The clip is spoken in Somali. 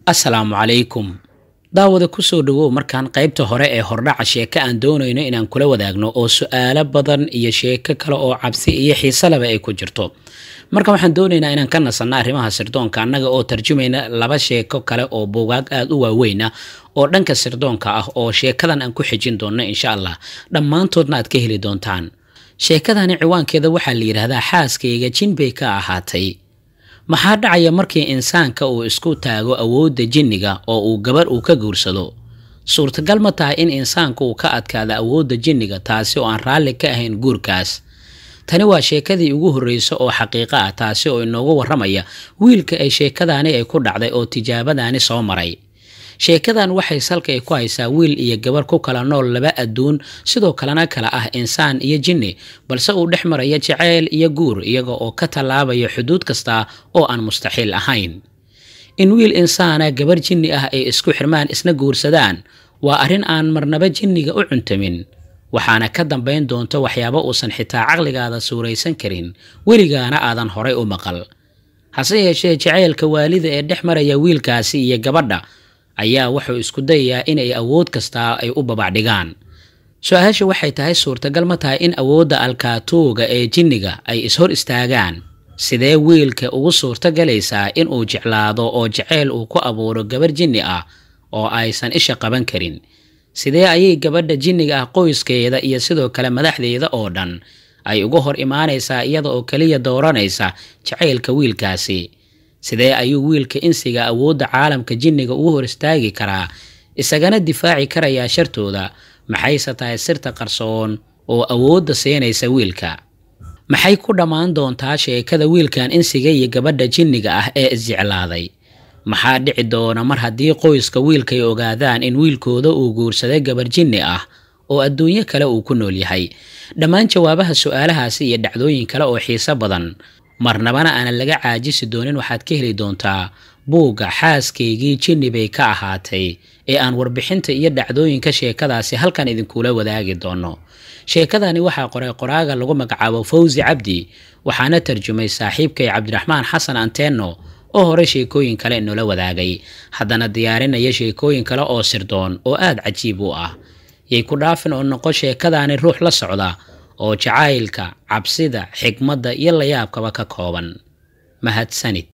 asalaamu calaykum daawada kusoo dhawow markaan qaybta hore ee hordhaca sheeko aan doonayno inaan kula wadaagno oo su-aalo badan iyo sheeko kale oo cabsi iyo xiisalaba ay ku jirto marka waxaan doonaynaa inaan ka nasanno arrimaha sirdoonka annaga oo tarjumayna laba sheeko kale oo buugaag aada u waaweyna oo dhanka sirdoonka ah oo sheekadan aan ku xijin doonno insha allah dhammaantoodna aad ka heli doontaan sheekadani ciwaankeeda waxaa la yidhaahdaa xaaskayga jin bay ka ahaatay maxaa dhacaya markii insaanka uu isku taago awoodda jinniga oo uu gabarh uu ka guursado suurtagal ma tahay in insaanku uu ka adkaado awoodda jinniga taasi oo aan raalli ka ahayn guurkaas tani waa sheekadii ugu horreysa oo xaqiiqo ah taasi oo inoogu warramaya wiilka ay sheekadaani ay ku dhacday oo tijaabadaani soo maray sheekadan waxay salka ay ku haysaa wiil iyo gabar ku kala nool laba adduun sidoo kalena kala ah insaan iyo jinni balse uu dhex maraya jaceyl iyo guur iyaga oo ka tallaabaya xuduud kasta oo aan mustaxiil ahayn in wiil insaana gabar jinni ah ay isku xirmaan isna guursadaan waa arrin aan marnaba jinniga u cuntamin waxaana ka dambayn doonto waxyaabo uusan xitaa caqligaada suuraysan karin weligaana aadan horay u maqal hase yeeshee jaceylka waalida ee dhex maraya wiilkaasi iyo gabadha ayaa wuxuu isku dayayaa inay awood kastaa ay u babacdhigaan su-aasha waxay tahay suurtagal ma tahay in awoodda alkaatuuga ee jinniga ay ishor istaagaan sidee wiilka ugu suurto galaysaa inuu jeclaado oo jaceyl uu ku abuuro gabar jinni ah oo aysan isha qaban karin sidee ayay gabadha jinniga ah qoyskeeda iyo sidoo kale madaxdeeda oo dhan ay uga hor imaanaysaa iyada oo keliya dooranaysa jacaylka wiilkaasi sidee ayuu wiilka insiga awoodda caalamka jinniga ugu hor istaagi karaa isagana difaaci karayaa shartooda maxayse tahay sirta qarsoon oo awoodda siinaysa wiilka maxay ku dhammaan doontaa sheekada wiilkan insiga iyo gabadha jinniga ah ee isjeclaaday maxaa dhici doona mar haddii qoyska wiilkay ogaadaan in wiilkooda uu guursaday gabar jinni ah oo adduunyo kale uu ku nool yahay dhammaan jawaabaha su-aalahaasi iyo dhacdooyin kale oo xiiso badan marnabana aanan laga caajisi doonin waxaad ka heli doontaa buugga xaaskaygii jinni bay ka ahaatay ee aan warbixinta iyo dhacdooyinka sheekadaasi halkan idinkula wadaagi doono sheekadani waxaa qoray qoraaga lagu magacaabo fawsi cabdi waxaana tarjumay saaxiibkay cabdiraxmaan xasan anteno oo hore sheekooyin kale inoola wadaagay haddana diyaarinaya sheekooyin kale oo sirdoon oo aada cajiib u ah yay ku dhaafin oo noqo sheekadaani ruux la socda oo jacaylka cabsida xigmadda iyo layaabkaba ka kooban mahadsanid